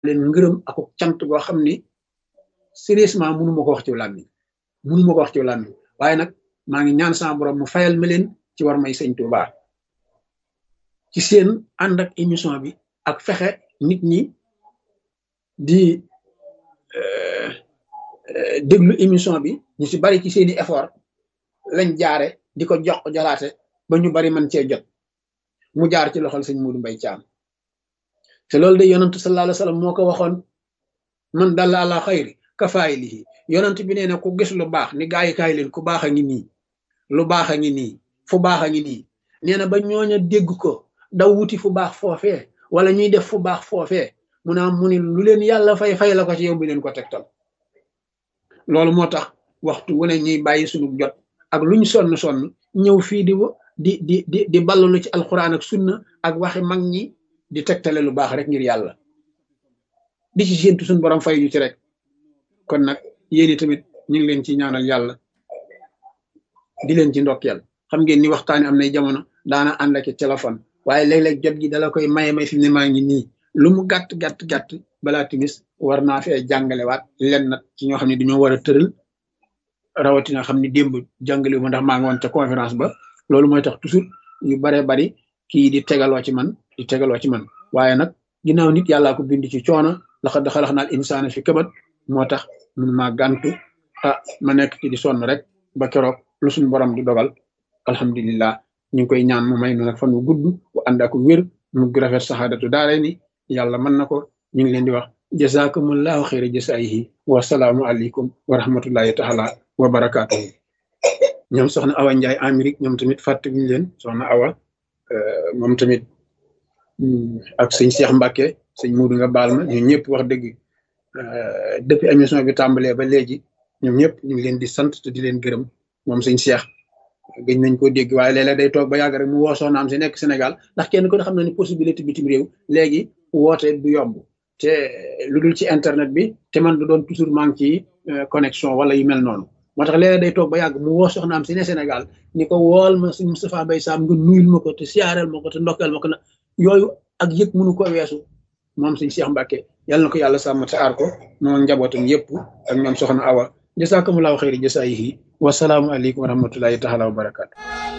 leen ngërëm ak cant goo xam ni sérieusement mënu ma ko wax ci làmmiñ mënu ma ko wax ci làmmiñ waaye nag maa ngi ñaan sama borom mu fayal ma leen ci war may sëñ Tuubaa ci seen ànd ak émission bi ak fexe nit ñi di déglu émission bi ñu ci bari ci seeni effort lañ jaare di ko jox jolaate ba ñu bari man cee jot mu jaar ci loxol sëñ Muudu Mbay Caam te loolu de yonantu sallallahu alayhi wa sallam moo ko waxoon man dalla ala xayri kafaayilihi yonant bi nee na ku gis lu baax ni gaa yi kaay leen ku baax a ngi nii lu baax a ngi nii fu baax a ngi nii nee na ba ñooña dégg ko daw wuti fu baax foofee wala ñuy def fu baax foofee mu naa mu ni lu leen yàlla fay fay la ko ci yow bi leen ko tegtal loolu moo tax waxtu wu ne ñuy bàyyi suñu jot ak luñ sonn sonn ñëw fii di di di di di ballalu ci alxuraan ak sunna ak waxi mag ñi di tegtale lu baax rek ngir yàlla di ci séentu suñu borom fay ñu ci rek kon nag yéen tamit ñu ngi leen ci ñaanal yàlla di leen ci ndokkeel xam ngeen ni waxtaani am nay jamono daana ànd ak téléphone waaye léeg-léeg jot gi dala koy maye may fi mu ne maa ngi nii lu mu gàtt gàtt gàtt balaa timis war naa fee jàngalewaat len nag ci ñoo xam ne dañoo war a tëral rawatina xam ni démb jàngale ma ndax maa ngi woon ca conférence ba loolu mooy tax toujours yu baree bari kii di tegaloo ci man di tegaloo ci man waaye nag ginnaaw nit yàllaa ko bind ci coono laqad xalaqnal insaana fi kabat moo tax mun maa gàntu ah ma nekk ci di sonn rek ba keroog lu suñu borom di dogal alhamdulillah ñu ngi koy ñaan mu may nu nag fan wu gudd bu ànd ak wér mu rafet saxaadatu daare ni yàlla mën na ko ñu ngi leen di wax jazakumullahu xayra jasaayihi wasalaamu aleykum wa rahmatullahi taala wa barakaatuhu ñoom soxna awa njaay amérique ñoom tamit fàttewuñu leen soxna awa moom tamit ak sëñ Cheikh Mbacke sëñ Muudu nga baal ma ñun ñëpp wax dëgg depuis émission bi tàmbalee ba léegi ñoom ñëpp ñu ngi leen di sant te di leen gërëm moom sëñ Cheikh gëj nañ ko dégg waaye léeg-léeg day toog ba yàgg rek mu woo soxnaam si nekk Sénégal ndax kenn ko xam na ni possibilité bitim réew léegi woote du yomb te lu dul ci internet bi te man du doon toujours maa ngi ci connexion wala yu mel noonu moo tax léeg-léeg day toog ba yàgg mu woo soxnaam si ne Sénégal ni ko wool ma sëñ Moustapha Mbaye Sam nga nuyul ma ko te siyaareel ma ko te ndokkeel ma ko na yooyu ak yëg mënu ko weesu moom sëñ Cheikh Mbacke yàlla na ko yàlla sàmm te aar ko moom njabootam yëpp ak ñoom soxna Awa jasakumullahu xayri jasaayihi wasalaamu aleykum wa rahmatullahi taala wa barakaatu